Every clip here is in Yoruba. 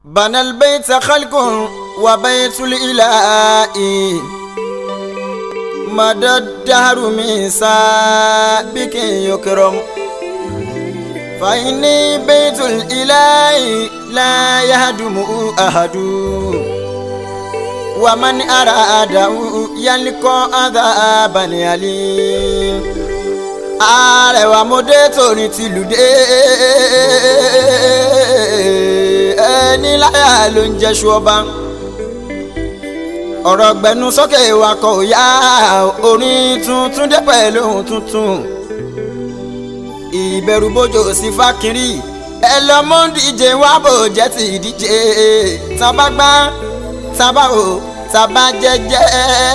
بنى البيت خلق وبيت الإله مدى الدهر من سابق يكرم فإني بيت الإله لا يهدم أحد ومن أراده يلقى عذابا أليم àrẹwà mọdé torí tìlù dé ẹni láyà ló ń jẹṣu ọba ọ̀rọ̀ gbẹnu sókè wakọ̀ òyà orin tuntun dé pẹ̀lú ohun tuntun ìbẹ̀rù bójò sí fákìrì ẹ lọ mú díje wá bò jẹ́ ti díje tábà gbá tábà o tábà jẹ́jẹ́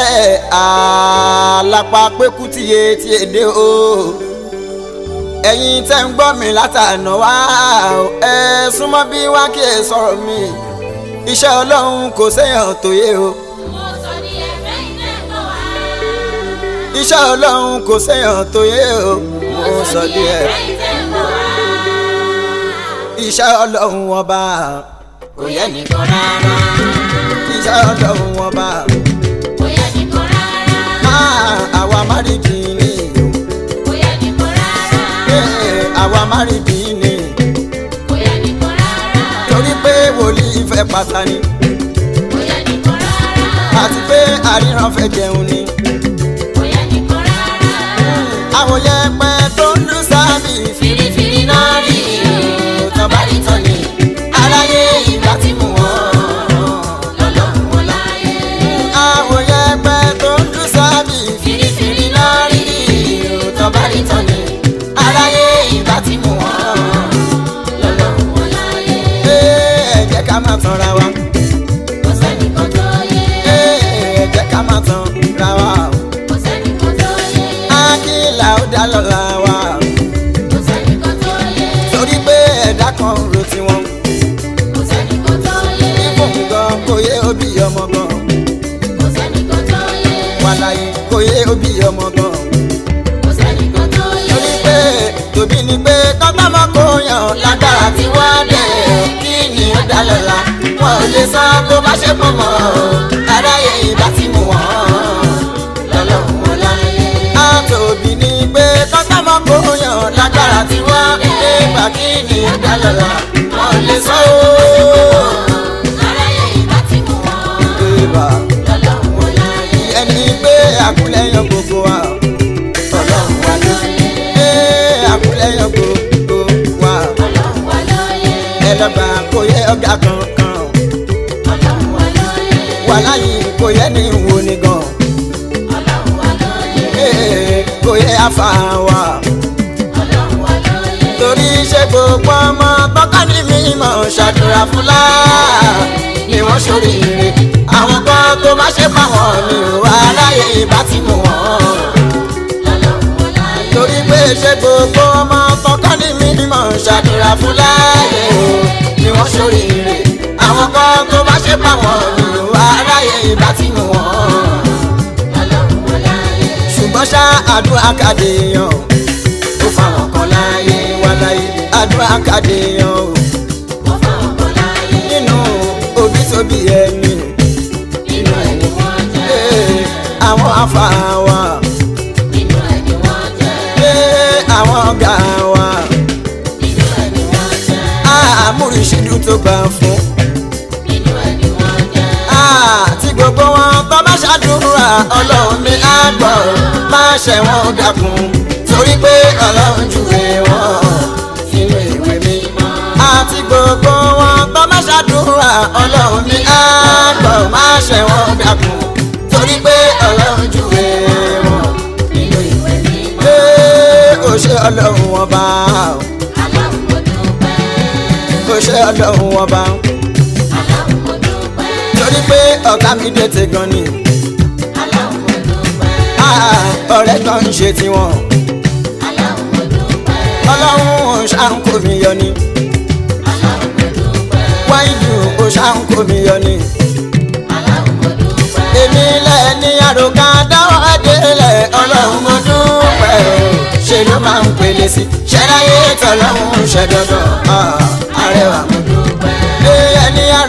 àlápá pẹ́kú tìye tí èdè o ẹ̀yin tẹ́ ń gbọ́ mi látànà wá ẹ súnmọ́ bí wá kí ẹ sọ̀rọ̀ mi iṣẹ́ ọlọ́run kò séèyàn tó yé o. iṣẹ́ ọlọ́run kò séèyàn tó yé o mo sọ díẹ̀. iṣẹ́ ọlọ́run ọba kò yẹ nìkan rárá. iṣẹ́ ọlọ́run ọba kò yẹ nìkan rárá. máa àwa má rí kí ni kò yẹ nìkan rárá. ee, àwa má rí kí ni kò yẹ nìkan rárá. torí pé wòlíì fẹ́ pàtàkì kò yẹ nìkan rárá. àti pé àríran fẹ́ jẹun ni. kò yẹ nìkan rárá. àwòyẹ pẹ́ tó ń lù sábì fìrìfìrì náà rí tán bá rí tán ni aráyé ìgbà tí mú wọn. lọ́lọ́run wọn láyé. àwòyẹ pẹ́ tó ń lù sábì fìrìfìrì náà rí tán bá rí tán ni aráyé ìgbà tí mú wọn. lọ́lọ́run wọn láyé. ẹ jẹ́ ká má tanra wa kò sẹ́nìkan tó yé. ẹ jẹ́ ká má tanra wa kò sẹ́nìkan tó yé. ákìlà ó dá lọ́la wa kò sẹ́nìkan tó yé. torí pé ẹ̀dá kan ro tiwọn kò sẹ́nìkan tó yé. fífún gan kò yé òbí ọmọ gan kò sẹ́nìkan tó yé. wàláyé kò yé òbí ọmọ gan. kò sẹ́nìkan tó yé. torí pé tòbí ni pé kọ́tàmọ́ kò yàn lágbára tí wọ́n dẹ̀ kí ni ó dá lọ́la wọn ò lè san bó bá ṣe pọ̀ mọ́ aráyé ìbá ti mú wọn lọ́lọ́run wọn láyé. a tòbí ni pé kọ́tàmọ́ kò yàn lágbára tí wọ́n dẹ̀ gbà kí ni ó dá lọ́la wọn ò lè san ó. aráyé ìbá ti mú wọn. Ìbà lọ́lọ́run wọn láyé. ẹni pé àkúlẹ̀yàn gbogbo wa ọlọ́run wa ló ẹ àkúlẹ̀yàn gbogbo wa ọlọ́run wa lóye. ẹlọ́gbà kò yẹ ọ̀gá kankan ọlọ́run wa lóye. wà láyé kò yẹ ní wo ni gan ọlọ́run wa lóye. ee, kò yẹ afa wa ọlọ́run wa lóye. torí ṣe gbogbo ọmọ tọ́ka ní mímọ́ ṣàdúrà fúlá ni wọ́n ṣoríire àwọn kan tó má ṣe fáwọn mi ò wá láyé ìbá ti mú wọn. lọ́lọ́run wọn láyé. torí pé ṣe gbogbo ọmọ tọkọ ní mímọ̀ ṣàdúrà fún láàyè o ni wọ́n ṣoríire àwọn kan tó bá ṣe bá wọn ní wà láyé ìbá tí mú wọn. lọ́lọ́run wọn láyé. ṣùgbọ́n ṣá àdúrà kàdé yan ó fáwọn kan láyé wà láyé àdúrà kàdé yan o ó fáwọn kan láyé. nínú òbí tóbi ẹni nínú ẹ̀ ni wọ́n jẹ́. ee, àwọn afa wa nínú ẹ̀ ni wọ́n jẹ́. ee, àwọn ọ̀gá wa nínú ẹ̀ ni wọ́n jẹ́. àmúrísídù tó gbà fún. nínú ẹ̀ ni wọ́n jẹ́. àti gbogbo wọn tó bá ṣàdúrà ọlọ́run ní àgbọ̀ má ṣe wọn dákun torí pé ọlọ́run júwe wọn sínú ìwé mímọ́. àti gbogbo wọn tó bá ṣàdúrà ọlọ́run ní àgbọ̀ má ṣe wọn dákun torí pé ọlọ́run júwe wọn nínú ìwé mímọ́. pé ó ṣe ọlọ́run wọn bá aláwọ̀ mo dúpẹ́. ó ṣe ọlọ́run wọn bá aláwọ̀ mo dúpẹ́. torí pé ọ̀gá mi dé ti gan ni aláwọ̀ mo dúpẹ́. Ah, ọ̀rẹ́ kan ń ṣe tiwọn. aláwọ̀ mo dúpẹ́. ọlọ́run ṣàǹkó mi yọ ni aláwọ̀ mo dúpẹ́. wáìdù ó ṣàǹkó mi yọ ni aláwọ̀ mo dúpẹ́. èmi lẹ́ni àròkà dáwọ́ délẹ̀ ọlọ́run mo dúpẹ́ o ṣe ló máa ń pèlè sí ṣẹ́ráyé tọ́lọ́run ṣẹ́ dandan ah, arẹwà mo dúpẹ́ ẹni àrò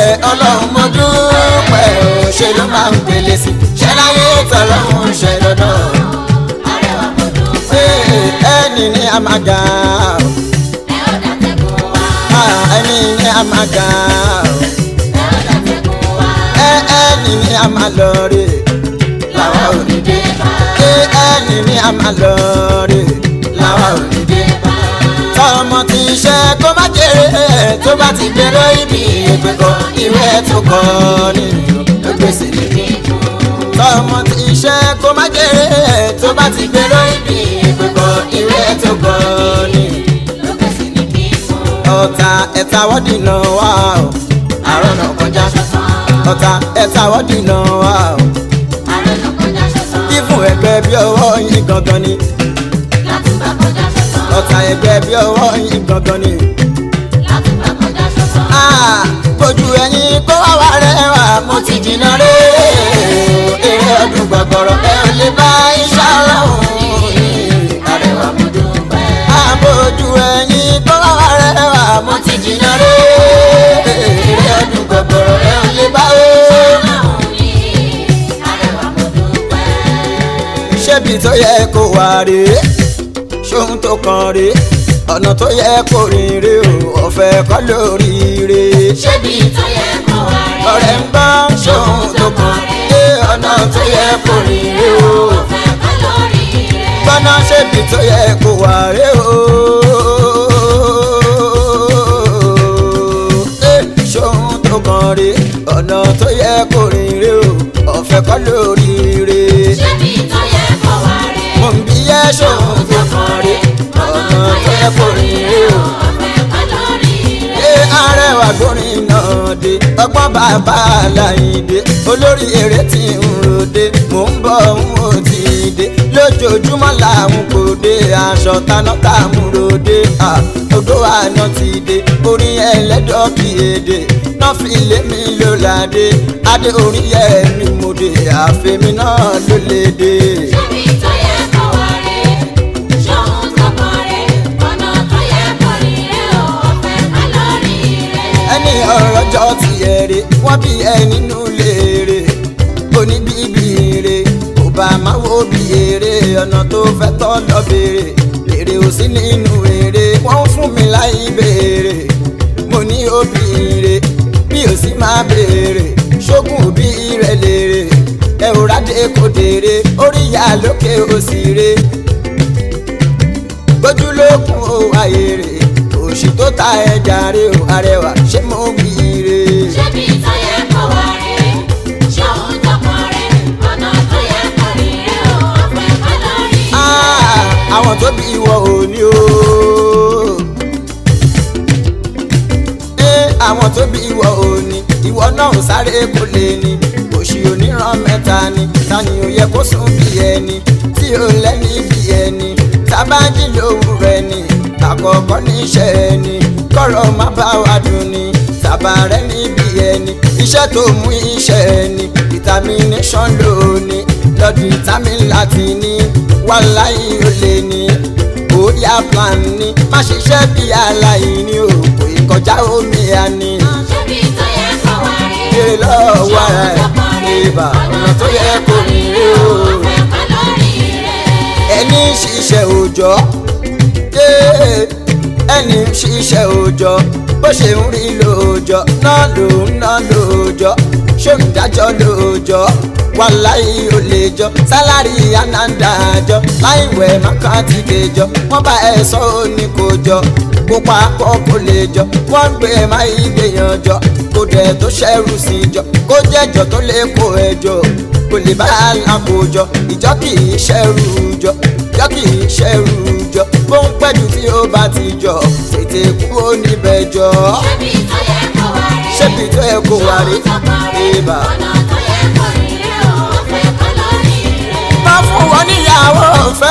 ọlọ́run mo dúpẹ́ o ṣe ló máa ń pèlè sí ṣe láyé tọ́lọ́run ṣe dandan arẹwà mo dúpẹ́. ṣé ẹni ní a máa ga o ẹ ó dàtẹ̀gùn wá. Ah, ẹni ní a máa ga o ẹ ó dàtẹ̀gùn wá. ẹ ẹni ní a máa lọ rè làwa ò ní dé bá. ṣé ẹni ní a máa lọ rè làwa ò ní dé bá. tọmọ ti ṣe kó má jèrè tó bá ti gbèrò ibi ìgbẹ́kọ̀ ìwé tó kọ́ nínú ló gbèsè níbi. tọmọ ti ṣe kó má jèrè tó bá ti gbèrò ibi ìgbẹ́kọ̀ ìwé tó kọ́ nínú. ló gbèsè ní kíkún. ọ̀tá ẹ̀ta wọ́dì náà wà ó àrùn náà kọjá. ọ̀tá ẹ̀ta wọ́dì náà wà ó ààrẹ ló kọjá ṣẹ̀sán. fífún ẹgbẹ́ bí ọwọ́ yín gangan ni. látùgbà kọjá ṣẹ̀sán. ọ̀tá ẹgbẹ́ bí ọwọ́ yín gangan ni. látùgbà kọjá ṣẹ̀sán. Ah, ojú ẹyin kó wá wá rẹwà mo ti jìnnà rè eré ọdún gbọgbọrọ ẹ ò lè bá iṣẹ́ ọlọ́run arẹwà mo dúpẹ́. àbójú ẹyin kó wá wá rẹwà mo ti jìnnà rè eré ọdún gbọgbọrọ ẹ ò lè bá o. ọlọ́run yìí. arẹwà mo dúpẹ́. ṣébi tó yẹ kó wà rè ṣóhun tó kàn rè ọ̀nà tó yẹ kó rìn rè o ọ̀fẹ́ kọ́ lórí rè. ṣébi tó yẹ kó wá rí. ọ̀rẹ́ ń gbọ́ ṣóhun tó kàn rè ọ̀nà tó yẹ kó rìn rè o. ọ̀fẹ́ kọ́ lórí rẹ̀. gbọ́nà ṣébi tó yẹ kó wà rè o. Eh, ṣóhun tó kàn rè ọ̀nà tó yẹ kó rìn rè o ọ̀fẹ́ kọ́ lórí rè. ṣébi tó yẹ kó wá rí. mo ń bí yẹ ṣóhun tó kàn rè ọ̀nà tó yẹ kó rìn rè o. ọ̀fẹ́ kọ́ lórí rẹ̀. ṣé arẹwà gbórin náà dé ọgbọ́n bàbá aláìdé olórí eré tí ń ròde mò ń bọ̀ ń ò tí ì dé lójoojúmọ́ làwọn kò dé aṣọ taná tààmú ròde odò àná ti dé orin ẹlẹ́dọ̀ kì í èdè náà fi lé mi ló ládé adé orin yẹ mi mo dé àfẹ́mi náà ló lè dé. ṣébi tó yẹ kó wá rí. ṣóhun tó kàn rí. ọ̀nà tó yẹ kó rí rẹ̀ o. ọ̀fẹ́ kọ́ lórí rẹ̀. ẹni ọ̀rọ̀ jọ ti ẹ̀rẹ̀ wọ́n bí ẹ nínú léèrè oníbíbí rè kò bá má wo bí èrè ọ̀nà tó fẹ́ tọ́ lọ béèrè èrè ò sí nínú èrè wọ́n ń fún mi láì béèrè mo ní òbí rè bí ò sí máa béèrè ṣógun òbí rẹ̀ lèrè ẹ ò rádé kò dèrè orí ìyá lókè òsì rè gbójúlókun ó wáyé rè òṣì tó ta ẹja rè ó arẹwà ṣé mo wí rè. ṣébi tó yẹ kó wá rí. ṣóhun tó kàn rí. ọ̀nà tó yẹ kó rí rẹ̀ o. ọ̀fẹ́ kọ́ lórí rẹ̀. Ah, àwọn tó bí ìwọ ò ní o. Eh, àwọn tó bí ìwọ ò ní ìwọ náà ò sáré kó lè ní òṣì oníran mẹ́ta ni tani ò yẹ kó sùn bí ẹni tí ò lẹ́ni bí ẹni tábàjì lówùrọ̀ ẹni àkọ́kọ́ níṣẹ́ ẹni kọ́rọ̀ má bá wa dùn ni tàbá rẹ níbi ẹni iṣẹ́ tó mú iṣẹ́ ẹni determination lónìí lọ́dún vitamin láti ní wàláyé ó lè ní bóyá plan ní má ṣiṣẹ́ bí aláìní o kò ì kọjá omi àní ṣébi tó yẹ kó wá rí. ṣe lọ́wọ́ ara ẹ̀ ìbà ọ̀nà tó yẹ kó rìn rí o ọ̀fẹ́ kọ́ lórí rẹ̀. ẹni ṣiṣẹ́ òòjọ́ yé ẹni ṣiṣẹ́ òòjọ́ bó ṣe ń rí lóòjọ́ náà ló ń ná lóòjọ́ ṣé ń dájọ́ lóòjọ́ wàláyé ò lè jọ sálárì ànádàájọ láìwẹ̀ mákàtí kejọ wọ́n bá ẹ sọ ó ní kò jọ kó papọ̀ kó lè jọ wọ́n ń gbé má ìgbéyàn jọ kó dẹ̀ tó ṣẹ́rù sí jọ kó jẹ́jọ tó lè kó ẹjọ́ kò lè bá alákòójọ ìjọ kì í ṣẹ́rù jọ ìjọ kì í ṣẹ́rù jọ bó ń pẹ́jù tí ó bá ti jọ tètè kúrò níbẹ̀ jọ ṣébi tó yẹ kó wá rí. ṣébi tó yẹ kó wà rí ibà. ọ̀nà tó yẹ kó rí rẹ̀ o. ọ̀fẹ́ kọ́ lórí rẹ̀. má fún wọn níyàwó ọ̀fẹ́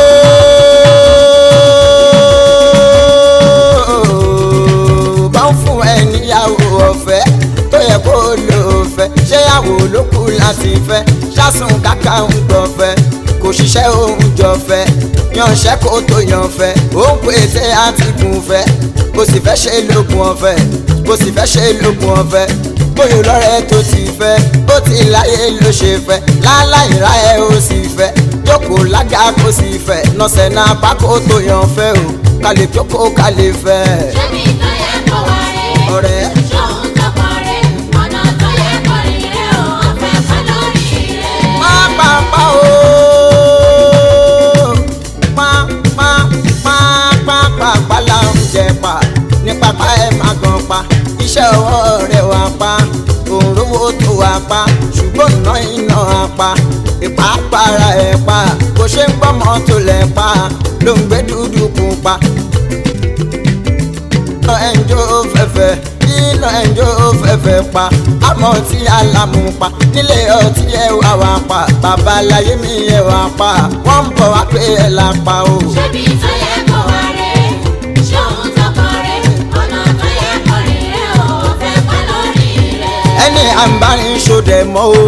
o. bá ń fún ẹ níyàwó ọ̀fẹ́ tó yẹ kó lò fẹ́ ṣéyàwó ló kù láti fẹ́ ṣásùn kàkà ń gbọ̀fẹ́ kò ṣiṣẹ́ òun jọ fẹ́ yanṣẹ́ kó tó yan fẹ́ ó ń pèsè àtìkùn fẹ́ kò sì fẹ́ ṣe lókun ọ̀fẹ́ kò sì fẹ́ ṣe lókun ọ̀fẹ́ bóyá lọ́rẹ́ tó ti fẹ́ bó ti láyé ló ṣe fẹ́ láláì ra ẹ ó sì fẹ́ jókòó lága kó sì fẹ́ nọ́sẹ̀ náà pákó tó yan fẹ́ o ká lè jókòó ká lè fẹ́. ṣebí tó yẹ kó wá rè ọ̀rẹ́ ṣóhun tó kọ rè ọ̀nà tó yẹ kó rìn rè ó ọ̀fẹ́ ká lórí rè. pápápá o pápápápápá là ń jẹ pa ní pápá ẹ má gan pa iṣẹ́ ọwọ́ rẹ̀ wá pa òǹrówó tó wá pa ṣùgbọ́n iná iná á pa ìpápára ẹ̀ pa bó ṣe ń gbọ́ mọ́tò lẹ̀ pa ló ń gbé dúdú pupa iná ẹnjọ́ fẹ́fẹ́ iná ẹnjọ́ fẹ́fẹ́ pa àmọ́ tí alámú pa nílé ọtí ẹ wá wá pa babaláyé mi ẹ wá pa wọ́n ń bọ̀ wá pé ẹ là pa o. ṣebí tó yẹ kó wá rè ṣóhun tó kọ rè ọ̀nà tó yẹ kó rìn rè ó ọ̀fẹ́ ká lórí rè. ẹni àǹbárin ṣòdẹ mọ́ o.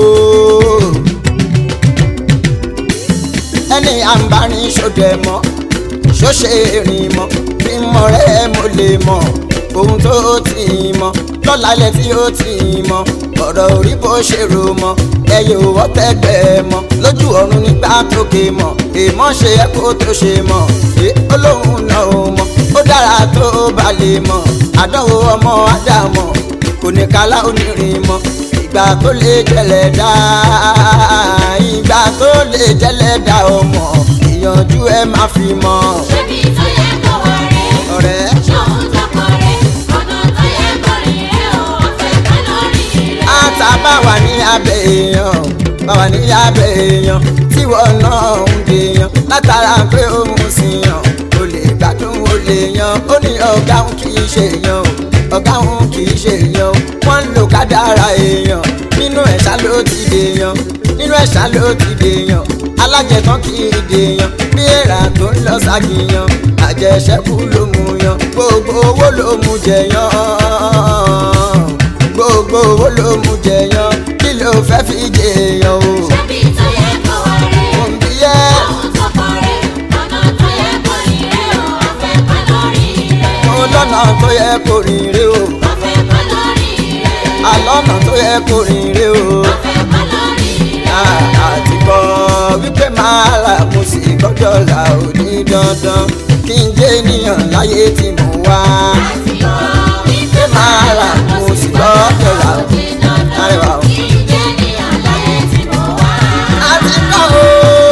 ẹni àǹbárin ṣòdẹ mọ́ ṣóṣe rìn mọ́ bí mọ̀ rẹ́ mo lè mọ̀ ohun tó ti mọ̀ lọ́lálẹ̀ tí ó ti mọ̀ ọ̀rọ̀ orí bó ṣe rò mọ́ ẹyẹ òwò tẹ́gbẹ́ mọ́ lójú ọ̀run nígbà tókè mọ̀ èèmọ̀ ṣe ẹ́ kó tó ṣe mọ̀ ẹ olóhùn náà ò mọ̀ ó dára tó bá lè mọ̀ àdánwò ọmọ ádámọ̀ kò ní kálá onírin mọ́ ìgbà tó lè jẹlẹ̀ dá ìgbà tó lè jẹlẹ̀ dá ọmọ ìyànjú ẹ má fi mọ́ ṣebí tó yẹ kó wá rè ọ̀rẹ́. ṣóhun tó kọ rè ọ̀nà tó yẹ kó rìn rè ó ọ̀fẹ́ ká lórí rè. ata bá wà ní abẹ́ èèyàn bá wà ní abẹ́ èèyàn tíwọ náà ń gbèyàn látara pé ó mú sí yàn ó lè gbádùn ó lè yan ó ní ọ̀gá òun kì í ṣe èèyàn o ọ̀gá òun kì í ṣe èèyàn o wọ́n ń lo kádàrá èèyàn nínú ẹ̀ṣá ló ti dèèyàn nínú ẹ̀ṣá ló ti dèèyàn alájẹtán kì í dèèyàn bí èèrà tó ń lọ ságìyàn àjẹṣẹ́kù ló mú yan gbogbo owó ló mú jẹyàn gbogbo owó ló mú jẹyàn kí ló fẹ́ fi jẹyàn o. ṣebí tó yẹ kó wá rè òǹbí yẹ ṣóhun tó kọ rè ọ̀nà tó yẹ kó rìn rè ó ọ̀fẹ́ ká lórí rè. mo lọ́nà tó yẹ kó rìn rè o ọ̀fẹ́ ká lórí rè. àlọ́nà tó yẹ kó rìn rè o. ọ̀fẹ́ ká lórí rè. àti kọ́ wípé máa là mo sì gbọ́dọ̀ là ó ní dandan kí n jẹ́ ènìyàn láyé tí mo wá. wípé máa là mo sì gbọ́dọ̀ là ó ní arẹwà o. kí n jẹ́ ènìyàn láyé tí mo wá. àti kọ́ o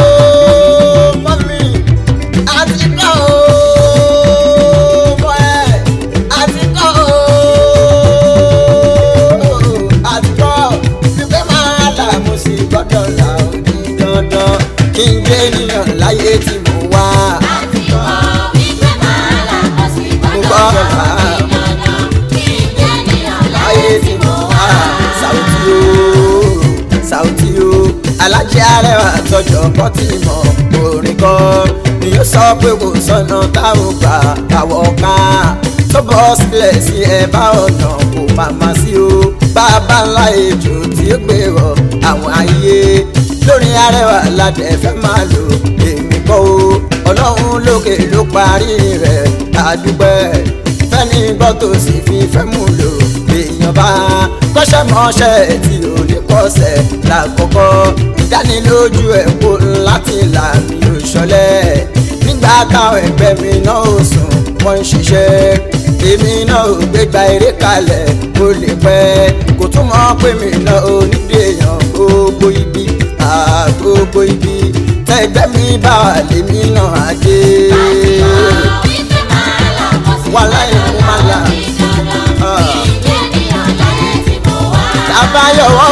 mọ́mí àti kọ́ o mọ́ ẹ àti kọ́ o àti kọ́ wípé máa là mo sì gbọ́dọ̀ là ó ní dandan kí n jẹ́ ènìyàn láyé tí mo wá. àti kọ́ wípé máa là mo sì Mo gbọ́dọ̀ gbọ́dọ̀ là là ó ní dandan kí n jẹ́ ènìyàn láyé láyé tí tí mo mo wá. wá. Sauti o Sauti o alájẹ arẹwà tọjọ kọtì mọ orin kọ ni yóò sọ pé kò sọnà táwọn gbà àwọ̀ ká tó bọ́ sílẹ̀ sí ẹ̀bá ọ̀nà kò màmá sí o bàbá ńlá ejò tí ó gbé rọ àwọn ayé lórí arẹwà ládẹ fẹ́ máa lò èmi kọ́ o ọlọ́run lókè ló parí rẹ̀ àdúgbẹ́ fẹ́ni gbọ́ tó sì fi fẹ́ mú lò èèyàn bá kọ́ṣẹ́ mọ́ṣẹ́ tí ò lè kọ́ṣẹ́ lákọ̀ọ́kọ́ ìdánilójú ẹ̀ kó láti là mí ò ṣọlẹ̀ nígbà táwọn ẹgbẹ́ mi náà ò sùn wọ́n ń ṣiṣẹ́ èmi náà ò gbégbá eré kalẹ̀ kó lè pẹ́ kò tún mọ̀ pé mi náà ò nídìí èèyàn gbogbo ibi àgbogbo ibi tẹ́gbẹ́ mi bá wà lèmi náà á dé. àti kọ́ wípé máa là mo sì Wàláhì gbọ́dọ̀ mo máa là. là ó ní dandan Ah. kí n jẹ́ ènìyàn láyé tí mo wá. tabayọwọ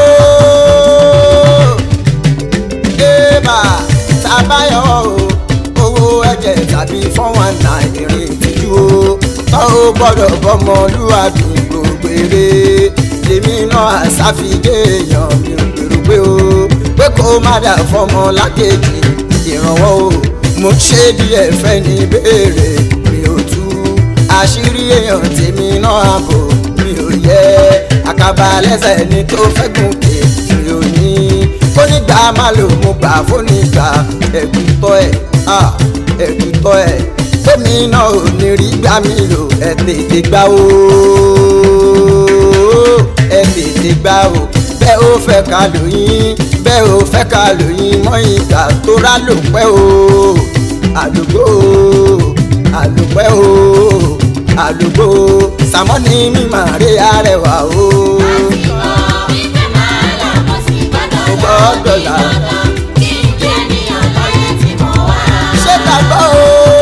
o eba tabayọwọ o owó ẹ̀jẹ̀ tàbí fún wọn náà ìrìn ìtìjú o tọ́ ó gbọ́dọ̀ bọ́mọlúwàbí gbogbo eré lèmi náà àṣàfidé èèyàn mi ò gbèrò pé o pé kó má dà fọmọ lákejì ìrànwọ́ o mo ṣe díẹ̀ fẹ́ ní béèrè mi ò tú àṣírí èèyàn tèmi náà àbò mi ò yẹ àkàbà lẹ́sẹ̀ ni tó fẹ́ gùnkè mi ò ní fónígbà má lò mo gbà fónígbà ẹ̀gúntọ́ ẹ̀ ah, ẹ̀gúntọ́ ẹ̀ tèmi náà ò ní rí gbà mí lò ẹ̀ tètè gbà ó ẹ tètè gbà o bẹ́ẹ̀ ó fẹ́ ká lóyún bẹ́ẹ̀ ó fẹ́ ká lóyún mọ́ ìgbà tó rà ló pẹ́ o àlùgbò àlùpẹ́ o àlùgbò sàmọ́ni mímọ̀ rí arẹwà o. Mo gbọ́dọ̀ là. ṣé gbàgbọ́ o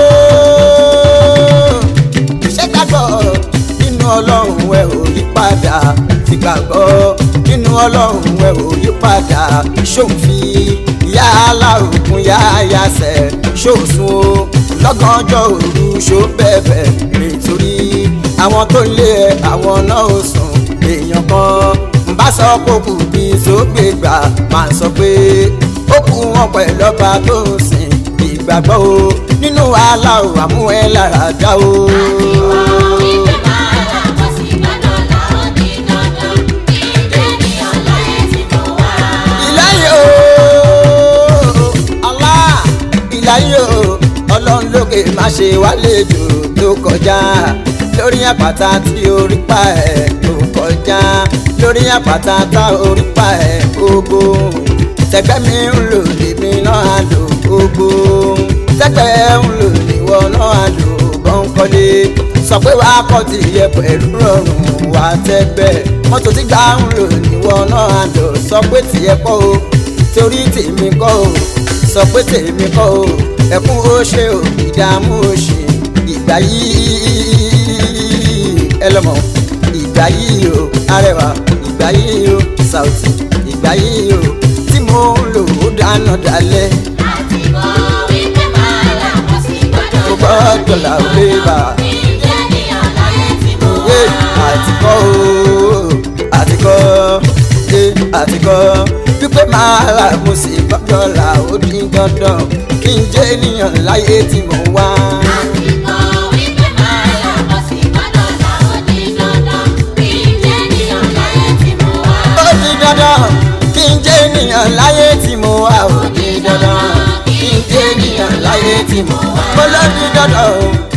ṣé gbàgbọ́ nínú ọlọ́run ẹ ò yí padà ti gbàgbọ́ nínú ọlọ́run ẹ ò yí padà ṣòfin ìyá alárùkún yá yasẹ̀ ṣòsùn o lọ́gànjọ́ òru ṣó bẹ̀bẹ̀ nítorí àwọn tó ń lé ẹ àwọn náà ò sùn èèyàn kan ń bá sọ pé kù bí sógbè gbà máa sọ pé ó kú wọn pẹ̀lú ọba tó ń sìn ìgbàgbọ́ o nínú wàhálà o àmú ẹ lára dá o. ìláyé o Allah ìláyé o ọlọ́run lókè má ṣe wálejò tó kọjá lórí àpáta tí orí pa ẹ̀ tó kọjá lórí àpáta tá orí pa ẹ̀ gbogbo tẹgbẹ́ mi ń lò lèmi náà á lò gbogbo tẹgbẹ́ ń lò níwọ náà á lò bọ́ńkọ́lé sọ pé wàá kọ́ ti yẹ pẹ̀lú rọrùn wà tẹgbẹ́ mọ́tò tí gbà ń lò níwọ náà á lò sọ pé tìyẹ kọ́ o torí tèmi kọ́ o sọ pé tèmi kọ́ o ẹkún ó ṣe o ìdààmú ó ṣe ìgbà yìí ẹ lọ́mọ ìgbà yìí o arẹwà ìgbà yìí o Saoty ìgbà yìí o tí mo ń lò ó dáná dalẹ̀ mo gbọ́dọ̀ là ó lé bá yé àtikọ́ o àtikọ́ yé àtikọ́ wípé máa là mo sì gbọ́dọ̀ là ó dín dandan kí n jẹ́ ènìyàn láyé tí mo wá. ó di dandan kí n jẹ́ ènìyàn láyé tí mo wá ó di dandan kí n jẹ́ ènìyàn láyé tí mo wá. mo lọ di dandan o